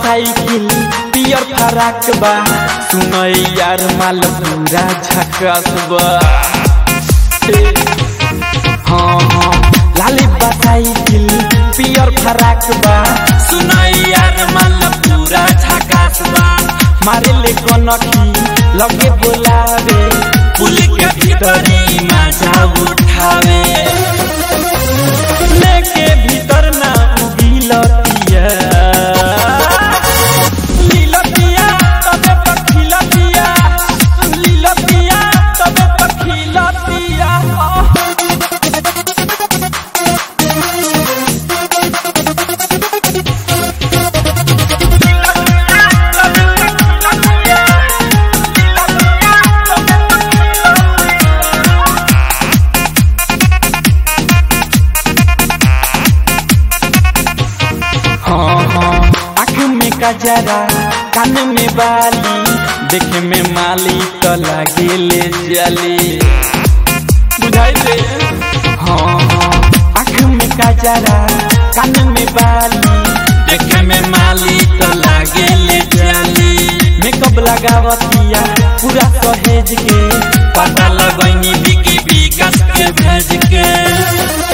cycle पियर फराक बा सुनई यार माल पूरा झकास बा ए, हाँ हाँ लाली बा साइकिल पियर फराक बा सुनई यार माल पूरा झकास बा मारे ले कनकी लगे बोलावे पुल के भीतरी मजा उठावे लेके भीतर ना उगिलतिया लीलतिया तबे पखिलतिया लीलतिया तबे पखिलतिया हाँ हाँ आँख में कजरा कान में बाली देखे में माली तो लागे ले जली बुझाई दे हाँ हाँ आँख में कजरा कान में बाली देखे में माली तो लागे ले जली मेकअप लगावतिया पूरा सहेज के पता लगनी बिकी विकास के भेज के